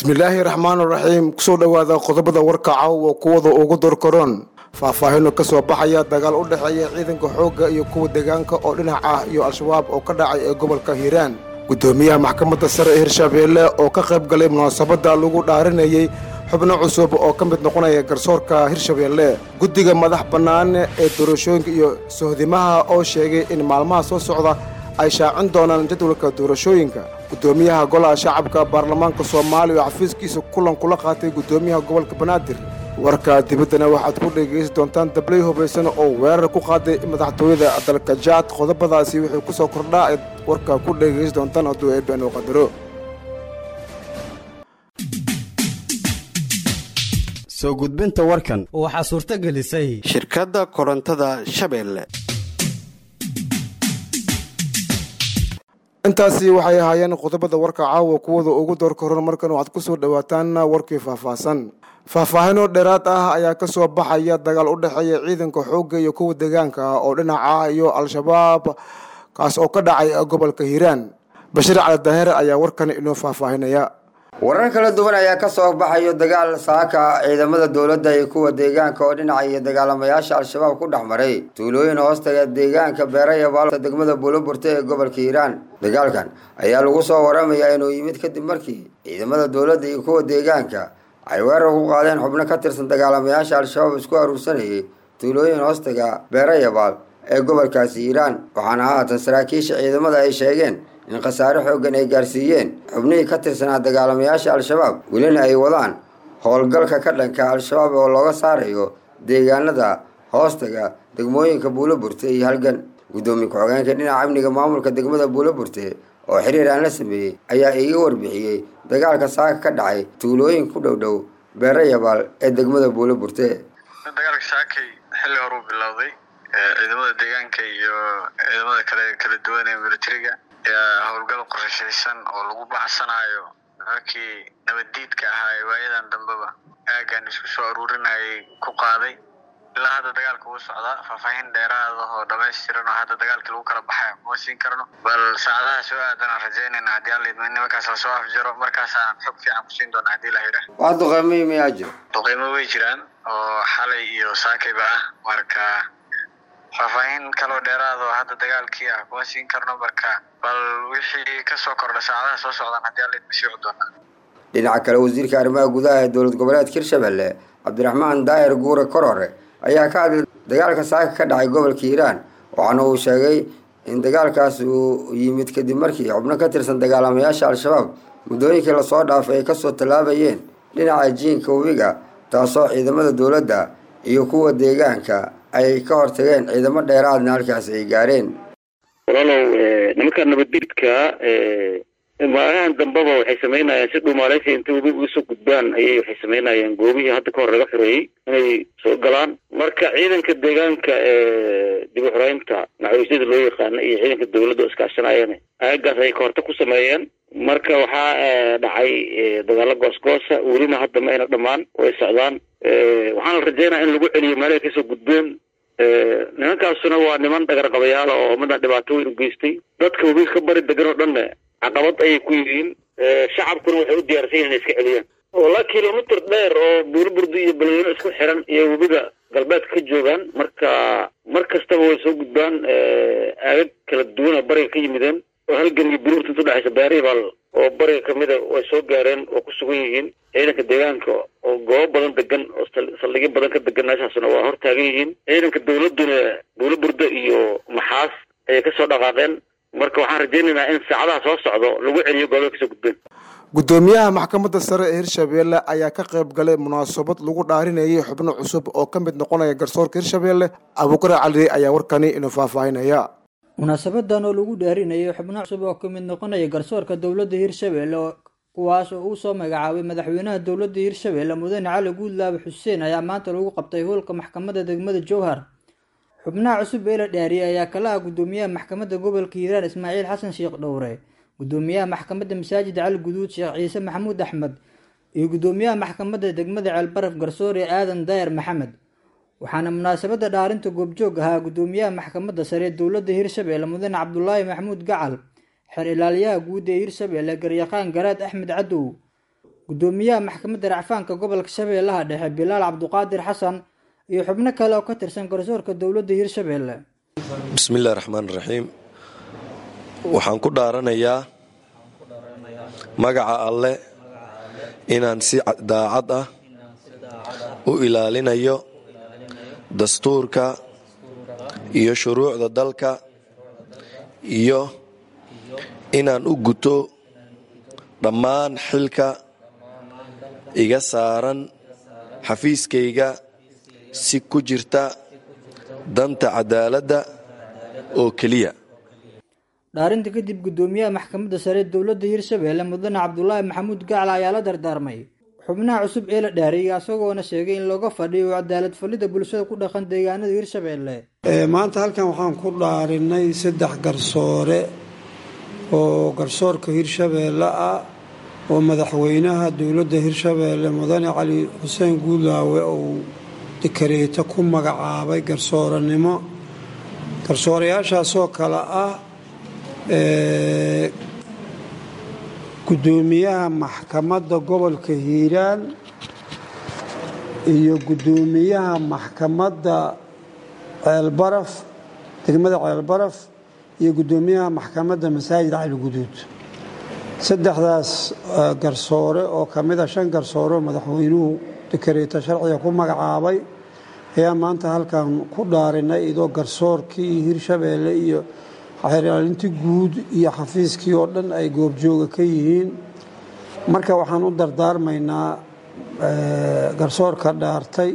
bismillaahi raxmaan raxiim kusoo dhowaada qodobada warka caawa kuwada ugu dorkaroon faahfaahino ka soo baxaya dagaal u dhexeeya ciidanka xoogga iyo kuwa deegaanka oo dhinac ah iyo al-shabaab oo ka dhacay ee gobolka hiiraan guddoomiyaha maxkamadda sare ee hirshabeelle oo ka qayb galay munaasabadda lagu dhaarinayey xubno cusub oo ka mid noqonaya garsoorka hirshabeelle guddiga madax bannaan ee doorashooyinka iyo sohdimaha oo sheegay in maalmaha soo socda ay shaacin doonaan jadwalka doorashooyinka guddoomiyaha golaha shacabka baarlamaanka soomaaliya oo xafiiskiisa kulan kula qaatay guddoomiyaha gobolka banaadir warka dibaddana waxaad ku dhegaysan doontaan dablay hubaysan oo weerar ku qaaday madaxtooyada dalka jaad qodobadaasi wuxuu ku soo kordhaa eed warka ku dhegaysan doontaan hadduu eebeen uu qadaro soo gudbinta warkan waxaa suurto gelisay shirkadda korontada shabeelle intaasi waxay ahaayeen qodobada warka caawa kuwada ugu doorka horan markan waxaad ku soo dhowaataan warkii faahfaahsan faahfaahino dheeraad ah ayaa ka soo baxaya dagaal u dhexeeya ciidanka xoogga iyo kuwa deegaanka ah oo dhinac ah iyo al-shabaab kaas oo ka dhacay gobolka hiiraan bashiir cali daheer ayaa warkan inoo faahfaahinaya warar kala duwan ayaa ka soo baxayo dagaal saaka ciidamada dowladda iyo kuwa deegaanka oo dhinaca iyo dagaalamayaasha al-shabaab ku dhex maray tuulooyin hoostaga deegaanka beerayabaal degmada buuloburte ee gobolka hiiraan dagaalkan ayaa lagu soo waramayaa inuu yimid kadib markii ciidamada dowladda iyo kuwa deegaanka ay weerar ku qaadeen xubno ka tirsan dagaalamayaasha al-shabaab isku aruursanayay tuulooyin hoostaga beerayabaal ee gobolkaasi hiiraan waxaana haatan saraakiisha ciidamada ay sheegeen in khasaare xooggan ay gaarsiiyeen xubnihii ka tirsanaa dagaalamayaasha al-shabaab welina ay wadaan howlgalka ka dhanka al-shabaab oo looga saarayo deegaanada hoostaga degmooyinka buuloburte iyo halgan guddoomiye ku-xogeenka dhinaca amniga maamulka degmada buuloburte oo xiriir aan la sameeyey ayaa iiga warbixiyey dagaalka saaka ka dhacay tuulooyin ku dhow dhow beerayabaal ee degmada buuloburte dagaalka saakay xilli horuu bilowday ciidamada deegaanka iyo ciidamada kale kala duwan ee militariga howlgal qorshaysan oo lagu baxsanayo nimankii nabaddiidka ahaa ee waayadan dambeba aaggan isku soo aruurinayay ku qaaday ilaa hadda dagaalka wuu socdaa faahfaahin dheeraada oo dhamaystiran oo hadda dagaalkii lagu kala baxay kuma siin karno bal saacadaha soo aadanaan rajaynayna haddii alla idmo nimankaas la soo afjaro markaasaan xog fiican ku siin doona haddii la yidhaah wax duqeymoyi mayaa jiro duqeymo way jiraan oo xalay iyo saakayba ah marka faahfaahin kaloo dheeraad oo hadda dagaalkii ah kuma siin karno marka bal wixii kasoo kordha saacadaha soo socdaan haddii alla idma sii doonaa dhinaca kale wasiirka arrimaha gudaha ee dowlad goboleedka hirshabelle cabdiraxmaan daahir guure korore ayaa ka hadlay dagaalka saaka ka dhacay gobolka hiiraan waxaana uu sheegay in dagaalkaas uu yimid kadib markii xubno ka tirsan dagaalamayaasha al-shabaab muddooyinkii lasoo dhaafay ay kasoo tallaabayeen dhinaca jiinka webiga taasoo ciidamada dowladda iyo kuwa deegaanka ay ka hortageen ciidamo dheeraadna halkaasi ay gaareen walaalow nimanka nabaddiidka maalmahan dambeba waxay samaynayaan si dhuumaaleysi intay webiga uga soo gudbaan ayay waxay samaynayaan goobihii hadda ka hor laga xoreeyey inay soo galaan marka ciidanka deegaanka ee dib u xoreynta naxariisyada loo yaqaana iyo ciidanka dowladda oo iskaashanayana aagaas ayay kahorta ku sameeyeen marka waxaa dhacay dagaalo goosgoosa welina hadda ma ayna dhammaan way socdaan waxaana la rajeynaya in lagu celiyo meelahay kasoo gudbeen nimankaasuna waa niman dhagarqabayaala oo midaan dhibaato weyn u geystay dadka webiga ka bari degan oo dhanna caqabad ayay ku yihiin shacabkuna waxay u diyaarsan yihin inay iska celiyaan walaa kilomitr dheer oo buuriburdi iyo balweyno isku xiran iyo webiga galbeedka ka joogaan marka mar kastaba way soo gudbaan aagag kala duwan oo bariga ka yimideen oo halgan iyo buruurta inta udhexaysa beeribaal oo bariga kamida way soo gaareen oo ku sugan yihiin ciidanka deegaanka oo goobo badan degan oo saldhigyo badan ka degan meeshaasna waa hor taagan yihiin ciidanka dowladduna buuliburda iyo maxaas ayay kasoo dhaqaaqeen marka waxaan rajaynaynaa in saacadaha soo socdo lagu celiyo goobaha kasoo gudbeen guddoomiyaha maxkamadda sare ee hirshabeelle ayaa ka qayb galay munaasabad lagu dhaarinayay xubno cusub oo ka mid noqonaya garsoorka hirshabeelle abuukar cali ayaa warkani inuu faahfaahinaya munaasabadan oo lagu dhaarinayay xubno cusub oo ka mid noqonaya garsoorka dowladda hirshabeelle kuwaas oo uu soo magacaabay madaxweynaha dowladda hirshabeelle mudane cali guudlaabe xuseen ayaa maanta lagu qabtay howlka maxkamadda degmada jowhar xubnaha cusub ee la dhaariyay ayaa kala ah guddoomiyaha maxkamadda gobolka hiiraan ismaaciil xasan sheekh dhowre guddoomiyaha maxkamadda masaajid cali guduud sheekh ciise maxamuud axmed iyo guddoomiyaha maxkamadda degmada ceelbaraf garsoore aadan daayar maxamed waxaana munaasabadda dhaarinta goobjoog ahaa guddoomiyaha maxkamadda sare ee dowladda hirshabeelle mudane cabdulaahi maxamuud gacal xer ilaaliyaha guud ee hirshabeelle garyaqaan garaad axmed cadow gudoomiyaha maxkamadda racfaanka gobolka shabeellaha dhexe bilaal cabduqaadir xasan iyo xubno kale oo ka tirsan garsoorka dowladda hirshabeelle bismillahi raxmaan raxiim waxaan ku dhaaranayaa magaca alle inaan si daacad ah u ilaalinayo dastuurka iyo shuruucda dalka iyo inaan u guto dhammaan xilka iga saaran xafiiskayga si ku jirta danta cadaaladda oo keliya dhaarinta kadib gudoomiyaha maxkamadda sare dowladda hirshabeelle mudane cabdulaahi maxamuud gacla ayaa la dardaarmay xubnaha cusub ee la dhaariyay isagoona sheegay in looga fadhiyo cadaalad fallida bulshada ku dhaqan deegaanada hirshabeelle maanta halkan waxaan ku dhaarinay saddex garsoore oo garsoorka hirshabeelle ah oo madaxweynaha dowladda hirshabeelle mudane cali xuseen guudlaawe uu dikareeto ku magacaabay garsooranimo garsoorayaashaasoo kale ah gudoomiyaha maxkamadda gobolka hiiraan iyo gudoomiyaha maxkamadda ceelbaraf degmada ceelbaraf iyo gudoomiyaha maxkamadda masaajid cali guduud saddexdaas garsoore oo ka mida shan garsoore oo madaxweynuhu dikareeto sharciga ku magacaabay ayaa maanta halkan ku dhaarinay idoo garsoorkii hirshabeelle iyo xeeraalintii guud iyo xafiiskii oo dhan ay goobjooga ka yihiin marka waxaan u dardaarmaynaa garsoorka dhaartay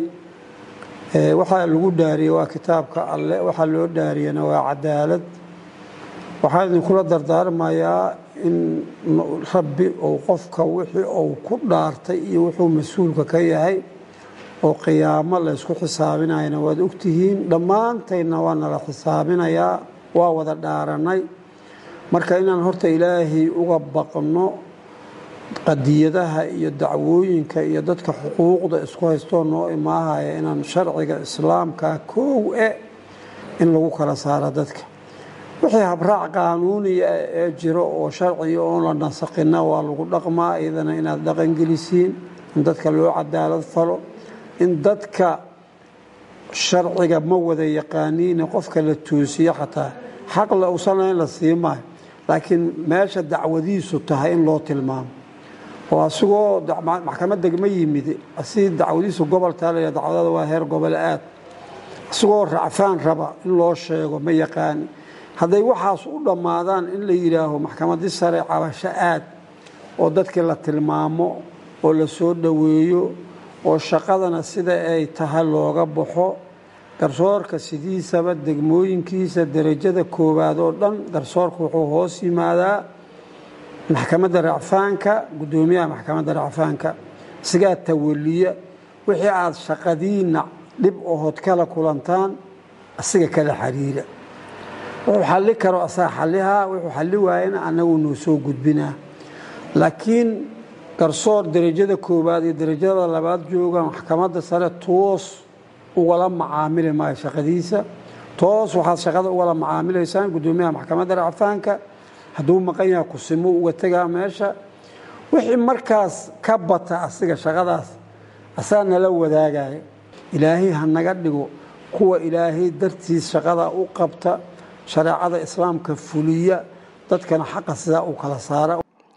waxaa lagu dhaariyey waa kitaabka alle waxaa loo dhaariyana waa cadaalad waxaan idinkula dardaarmayaa in rabbi uu qofka wixii uu ku dhaartay iyo wuxuu mas-uulka ka yahay oo qiyaamo laysku xisaabinayana waad ogtihiin dhammaantaydna waa nala xisaabinayaa waa wada dhaaranay marka inaan horta ilaahay uga baqno qadiyadaha iyo dacwooyinka iyo dadka xuquuqda isku haystoo noo imaahaya inaan sharciga islaamka koow e in lagu kala saaro dadka wixii habraac qaanuuniya ee jiro oo sharciga oon la nasaqina waa lagu dhaqmaa iyadana inaad dhaqangelisiin in dadka loo cadaalad falo in dadka sharciga ma wada yaqaaniine qofka la toosiyo xataa xaq le usan lahayn la sii maayo laakiin meesha dacwadiisu tahay in loo tilmaamo oo asigoo maxkamad degma yimid si dacwadiisu gobol taalaya dacwadada waa heer gobol aad asigoo racfaan raba in loo sheego ma yaqaani hadday waxaas u dhammaadaan in la yidhaaho maxkamadii sare cabasho aad oo dadkii la tilmaamo oo la soo dhoweeyo oo shaqadana sida ay tahay looga baxo garsoorka sidiisaba degmooyinkiisa derajada koowaad oo dhan garsoorka wuxuu hoos yimaadaa maxkamadda racfaanka gudoomiyaha maxkamadda racfaanka isagaa tawaliya wixii aad shaqadiina dhib ohood kala kulantaan asiga kala xiriira wuxuu xalli karo asaga xallihaa wuxuu xalli waayana annagu noo soo gudbinaa laakiin garsoor derajada koowaad iyo derajada labaad jooga maxkamadda sare toos ugala macaamili maayo shaqadiisa toos waxaad shaqada ugala macaamilaysaan gudoomiyaha maxkamadda racfaanka hadduu maqan yaha kusimo uga tegaa meesha wixii markaas ka bata asiga shaqadaas asaga nala wadaagaya ilaahay ha naga dhigo kuwa ilaahay dartiis shaqada u qabta shareecada islaamka fuliya dadkana xaqa sidaa u kala saara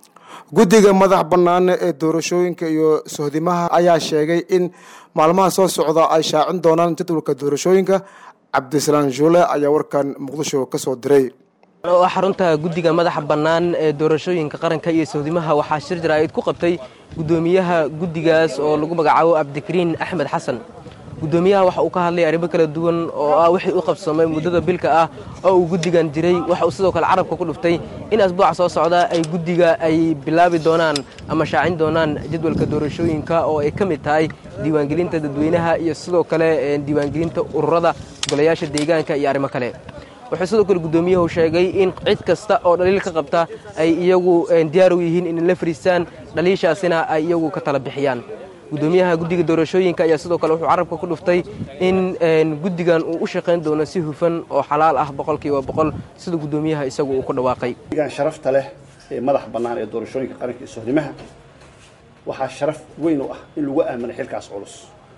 guddiga madax bannaane ee doorashooyinka iyo sohdimaha ayaa sheegay in maalmaha soo socda ay shaacin doonaan jadwalka doorashooyinka cabdisalaan juule ayaa warkan muqdisho ka soo diray oo xarunta guddiga madaxa bannaan ee doorashooyinka qaranka iyo sohdimaha waxaa shir jaraa'id ku qabtay guddoomiyaha guddigaas oo lagu magacaabo cabdikariin axmed xasan guddoomiyaha waxa uu ka hadlay arrimo kala duwan oo ah wixii u qabsamay muddada bilka ah oo uu guddigan jiray waxa uu sidoo kale carabka ku dhuftay in asbuuca soo socda ay guddiga ay bilaabi doonaan ama shaacin doonaan jadwalka doorashooyinka oo ay ka mid tahay diiwaangelinta dadweynaha iyo sidoo kale diiwaangelinta ururada golayaasha deegaanka iyo arrimo kale wuxuu sidoo kale guddoomiyuhu sheegay in cid kasta oo dhaliil ka qabta ay iyagu diyaar u yihiin inay la fariistaan dhaliishaasina ay iyagu ka tala bixiyaan guddoomiyaha guddiga doorashooyinka ayaa sidoo kale wuxuu carabka ku dhuftay in guddigan uu u shaqayn doono si hufan oo xalaal ah boqolkiiba boqol sida guddoomiyaha isagu uu ku dhawaaqay guddigan sharafta leh ee madax bannaan ee doorashooyinka qaranka iyo sohdimaha waxaa sharaf weyn u ah in lagu aaminay xilkaas culus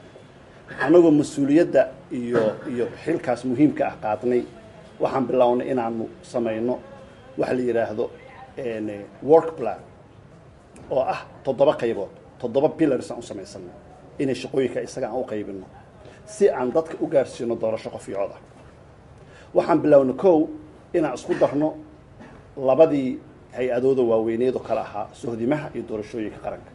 annagoo mas-uuliyadda iyo iyo xilkaas muhiimka ah qaadnay waxaan bilownay inaanu samayno waxa la yidhaahdo work plan oo ah toddoba qaybood toddoba pillars aan u samaysanay inay shaqooyinka isaga aan u qaybino si aan dadka u gaarsiino doorasho qof iyo cod ah waxaan bilownay kow inaan isku darno labadii hay-adooda waaweyneed oo kale ahaa sohdimaha iyo doorashooyinka qaranka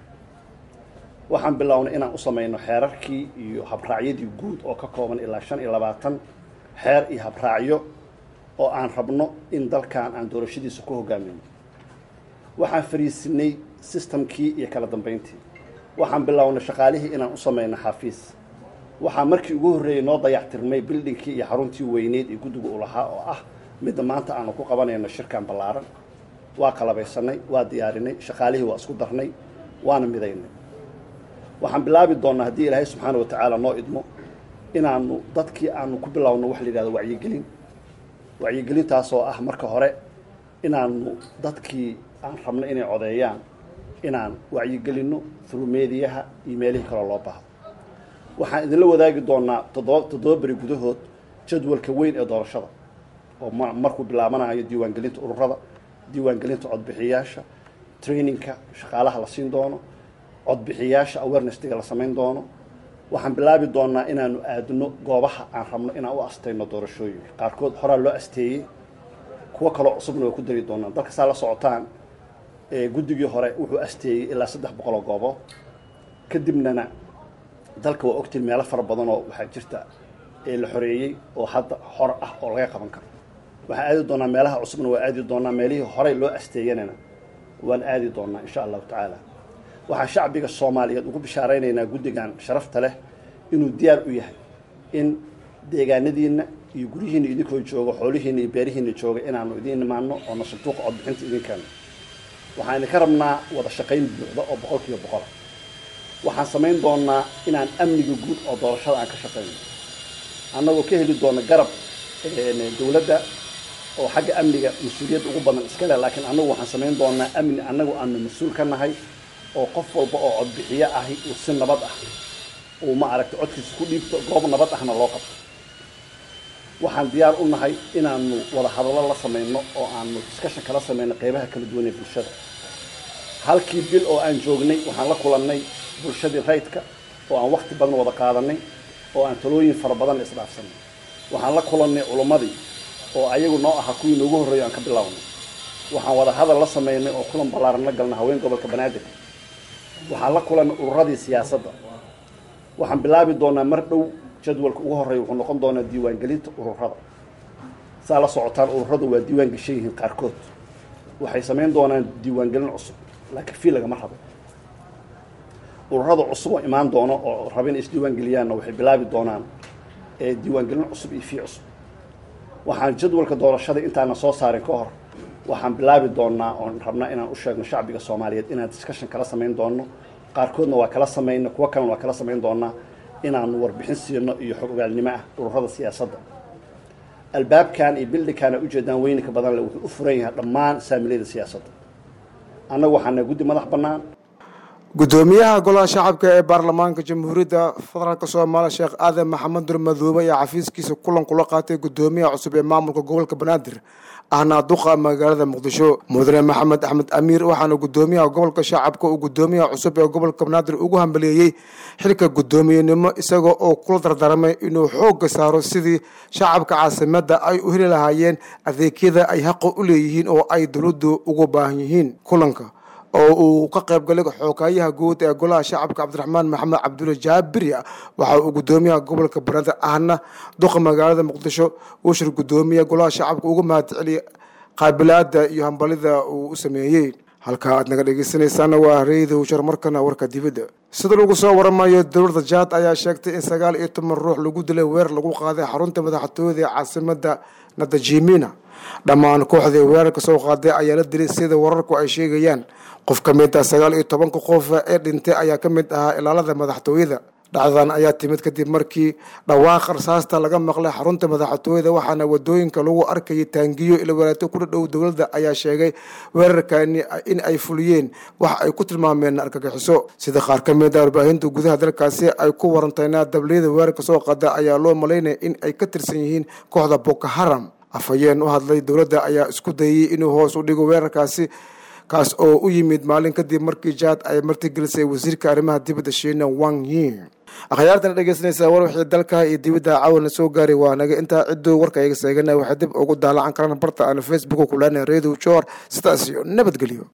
waxaan bilownay inaan u samayno xeerarkii iyo habraacyadii guud oo ka kooban ilaa shan iyo labaatan xeer iyo habraacyo oo aan rabno in dalkan aan doorashadiisa ku hogaamino waxaan fariisinay systemkii iyo kala dambeyntii waxaan bilownay shaqaalihii inaan u samayno xafiis waxaa markii ugu horreeyay noo dayactirmay bildhinkii iyo xaruntii weyneyd ee guddiga u lahaa oo ah midda maanta aanu ku qabanayno shirkan ballaaran waa qalabaysanay waa diyaarinay shaqaalihii waa isku darnay waana midaynay waxaan bilaabi doonnaa haddii ilaahay subxaana wa tacaala noo idmo inaanu dadkii aanu ku bilowno wax la yidhahdo wacyigelin wacyigelintaasoo ah marka hore inaanu dadkii aan rabno inay codeeyaan inaan wacyigelinno through mediyaha iyo meelihii kaloo loo baahdo waxaan idinla wadaagi doonaa toddoba toddoba beri gudahood jadwalka weyn ee doorashada oo ma markuu bilaabanayo diiwaangelinta ururada diiwaangelinta codbixiyaasha trainingka shaqaalaha la siin doono codbixiyaasha awarenestiga la samayn doono waxaan bilaabi doonaa inaanu aadno goobaha aan rabno inaan u astayno doorashooyinka qaarkood horaa loo asteeyey kuwo kaloo cusubna waa ku dari doonaan dalka saa la socotaan guddigii hore wuxuu asteeyey ilaa saddex boqoloo goobood kadibnana dalka waa ogtiin meelo fara badan oo waxaa jirta ee la xoreeyey oo hadda hor ah oo laga qaban karo waxaan aadi doonaa meelaha cusubna waa aadi doonaa meelihii horey loo asteeyanana waan aadi doonaa insha allahu tacaala waxaan shacbiga soomaaliyeed ugu bishaaraynaynaa guddigan sharafta leh inuu diyaar u yahay in deegaanadiinna iyo guryihiina idinkoo jooga xoolihiina iyo beerihiina jooga inaanu idiin imaano oona sanduuqa codbixinta idinkeeno waxaan idinka rabnaa wada shaqayn buuxda oo boqol kiiba boqola waxaan samayn doonaa inaan amniga guud oo doorashada aan ka shaqayno annagoo ka heli doona garab dowladda oo xagga amniga mas-uuliyadda ugu badan iska leh laakiin annagu waxaan samayn doonaa amni annagu aanu mas-uul ka nahay oo qof walba oo codbixiyo ahi uu si nabad ah uu ma aragta codkiisa ku dhiibto goob nabad ahna loo qabto waxaan diyaar u nahay inaanu wada hadallo la samayno oo aanu discussion kala samayno qeybaha kala duwan ee bulshada halkii bil oo aan joognay waxaan la kulannay bulshadii rayidka oo aan wakti badan wada qaadanay oo aan talooyin fara badan isdhaafsanay waxaan la kulannay culummadii oo ayagu noo ahaa kuwii noogu horreeyo aan ka bilownay waxaan wada hadal la samaynay oo kulan ballaaran la galnay haween gobolka banaadir waxaan la kulannay ururadii siyaasadda waxaan bilaabi doonaa mar dhow jadwalka ugu horreeya wuxuu noqon doonaa diiwaangelinta ururada saa la socotaan ururadu waa diiwaan gashan yihiin qaarkood waxay samayn doonaan diiwaangelin cusub laakiin fii lagama rabo ururada cusub oo imaan doono oo rabin isdiiwaangeliyaanna waxay bilaabi doonaan diiwaangelin cusub iyo fii cusub waxaan jadwalka doorashada intaana soo saarin ka hor waxaan bilaabi doonaa oon rabnaa inaan u sheegno shacbiga soomaaliyeed inaan discussion kala samayn doono qaarkoodna waa kala samayno kuwo kalena waa kala samayn doonaa inaanu warbixin siino iyo xog ogaalnimo ah ururada siyaasadda albaabkan iyo bildhikaana ujeedaan weyninka badan le wuxuu u furan yahay dhammaan saamilayda siyaasadda annagu waxaana guddi madax bannaan gudoomiyaha golaha shacabka ee baarlamaanka jamhuuriyadda federaalk soomaaliya sheekh aadan maxamed nur madoobe ayaa xafiiskiisa kulan kula qaatay gudoomiyaha cusub ee maamulka gobolka banaadir ahna duqa magaalada muqdisho mudane maxamed axmed amiir waxaana gudoomiyaha gobolka shacabka uu gudoomiyaha cusub ee gobolka banaadir ugu hambaleeyey xilka guddoomiyenimo isaga oo kula dardaarmay inuu xoogga saaro sidii shacabka caasimadda ay u heli lahaayeen adeegyada ay xaqa u leeyihiin oo ay dowladdu ugu baahan yihiin kulanka oo uu ka qayb galay xoogayaha guud ee golaha shacabka cabdiraxmaan maxamed cabdulle jaabiri waxa uu gudoomiyaha gobolka banaadir ahna duqa magaalada muqdisho uu shir gudoomiya golaha shacabka uga mahadceliyay qaabilaada iyo hambalida uu u sameeyey halka aad naga dhegeysanaysaana waa reydow sharmarkana warka dibadda sida lagu soo waramayo dowladda jaad ayaa sheegtay in sagaal iyo toban ruux lagu dilay weer lagu qaaday xarunta madaxtooyada ee caasimada nadajimina dhammaan kooxdii weerarka soo qaaday ayaa la dilay sida wararku ay sheegayaan qof ka mid ah sagaal iyo tobanka qof ee dhintay ayaa ka mid ahaa ilaalada madaxtooyada dhacdadan ayaa timid kadib markii dhawaaqa rasaasta laga maqlay xarunta madaxtooyada waxaana wadooyinka lagu arkayay taangiyo ilawalaato ku dhadhow dowladda ayaa sheegay weerarkani in ay fuliyeen wax ay ku tilmaameen argagixiso sida qaar ka mid a warbaahinta gudaha dalkaasi ay ku warantayna dabliyada weerarka soo qada ayaa loo malaynaya in ay ka tirsan yihiin kooxda boko haram afhayeen u hadlay dowladda ayaa isku dayay inuu hoos u dhigo weerarkaasi kaas oo u yimid maalin kadib markii jaad ay martigelisay wasiirka arrimaha dibadda shiina wang yi akhyaartana dhegeysanaysaa war wixii dalka iyo dibadda caawana soo gaaray waa naga intaa cidduu warka iga seegana waxay dib ugu daalacan karaan barta aan facebook kulana radio jor sidaas iyo nabadgelyo